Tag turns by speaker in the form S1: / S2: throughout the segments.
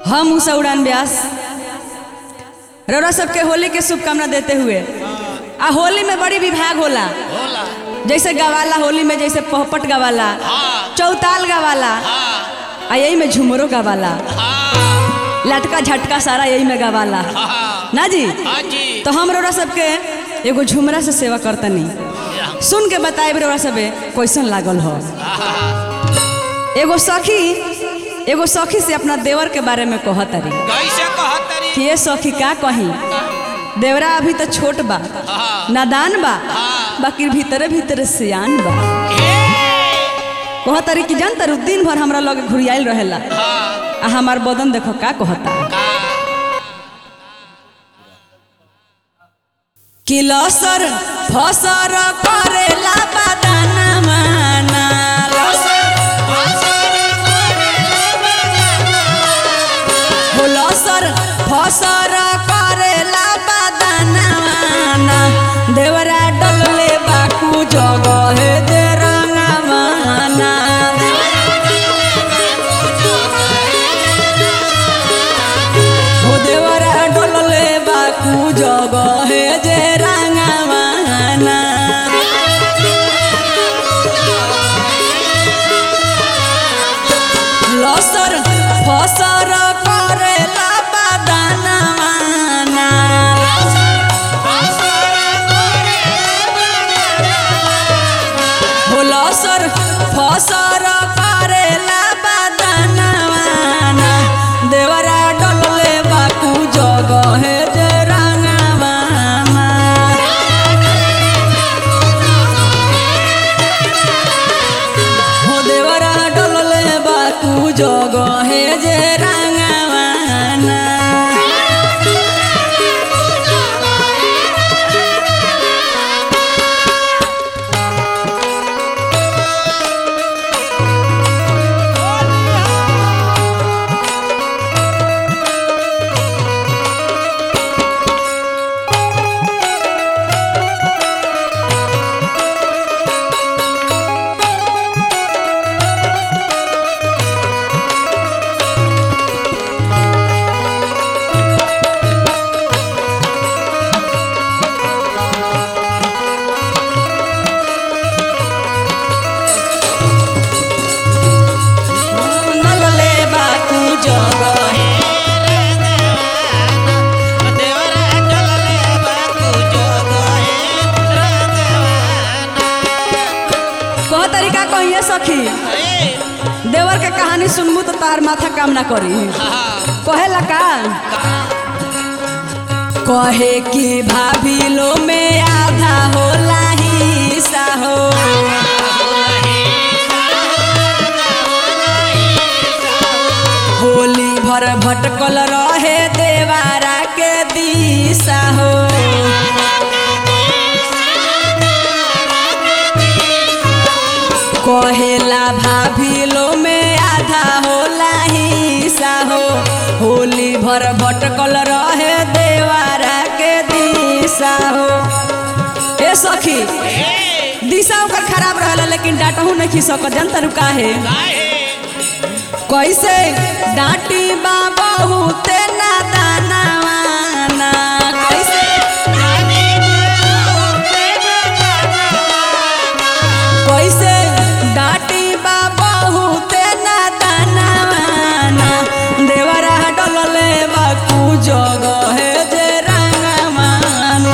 S1: हम उषा उड़ान व्यास रौरा सबके होली के शुभकामना देते हुए आ होली में बड़ी विभाग होला
S2: होला
S1: जैसे गवाला होली में जैसे पहपट गवाला
S2: हाँ
S1: चौताल गवाला
S2: हाँ
S1: आ यही में झुमरो गवाला
S2: हाँ
S1: लटका झटका सारा यही में गवाला
S2: हाँ
S1: ना जी
S2: हाँ जी
S1: तो हम रौरा सबके एगो झुमरा से सेवा करतनी सुन के बताए रौरा सबे कैसन लागल हो एगो सखी एगो सखी से अपना देवर के बारे में कहतरी
S2: कैसे कहतरी
S1: कि ये सखी का कही देवरा अभी तो छोट बा
S2: हाँ
S1: नादान बा
S2: हाँ।
S1: बाकी भीतरे भीतरे सियान बा
S2: ए
S1: कहतरी कि जान तारू दिन भर हमरा लगे घुरियाइल रहेला
S2: हाँ
S1: आ हमार बदन देखो का कहता
S2: का
S1: कि लसर फसर करेला बदाना माना हो लसर फसर करेला बदाना माना देवरा डलले बाकू जगह दे रंगा माना हो देवरा डलले बाकू जगह जे रंगा माना लसर फसर करेला बदाना माना हो लसर फसर करेला बदाना माना देवरा डलले बाकू जगह जे रंगा माना हो देवरा डलले बाकू जगहे जे रंगावाना डलले बाकू जगहे कह तरीका कहिए सखी देवर के कहानी सुनबू तो तार माथा काम ना करी कहेला का कहे कि भाभी लो में आधा होला हिस्सा हो होली भर भटकल रहे देवारा के दिशा हो कहेला भाभी लो में आधा होला हिस्सा हो होली भर भटकल रहे देवारा के दिशा हो ए सखी दिशा ओकर खराब रहला लेकिन डांटहू नहीं खी सकत जनता रुका है कैसे डांटी बा बहुते नादानवाना कैसे कैसे डांटी बा बहुते नादानवाना देवरा डलले बाकू जगह जे रंगमाना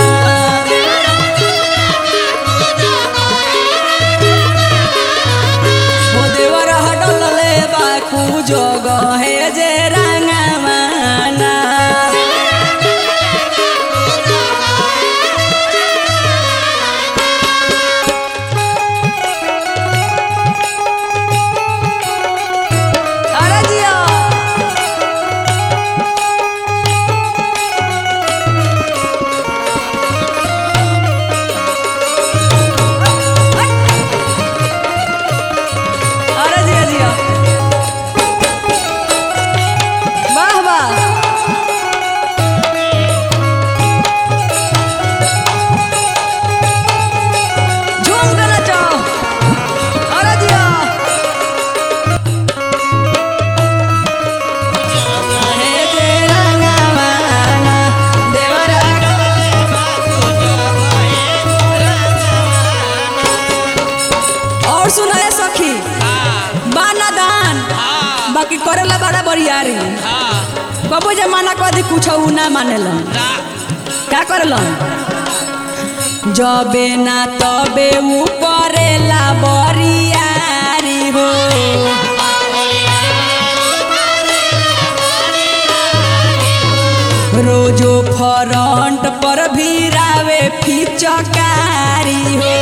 S1: हो देवरा डलले बाकू जगह जे रंगमाना अरे जिया अरे जिया जिया बरियारी
S2: हाँ
S1: कबो जमाना कदी कुछ उ ना मानेलन
S2: ना
S1: का करलन जबे ना तबे ऊ करेला बरियारी हो रोजो फ्रंट पर भीरावे फिचकारी हो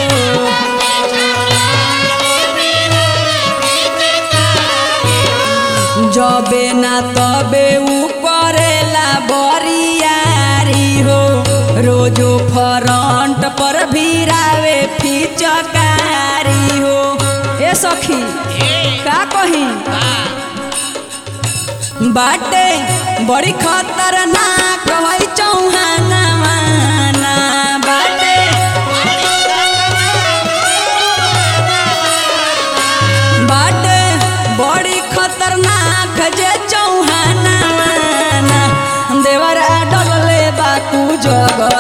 S1: जबे ना तबे ऊ करेला बरियारी हो रोजो फ्रंट पर भीरावे फिचकारी हो ए सखी का कही बाटे बड़ी खतरनाक है चौहाना माना बाटे बाटे बड़ी खतरनाक जे चौहाना माना देवरा डगले बाकू जग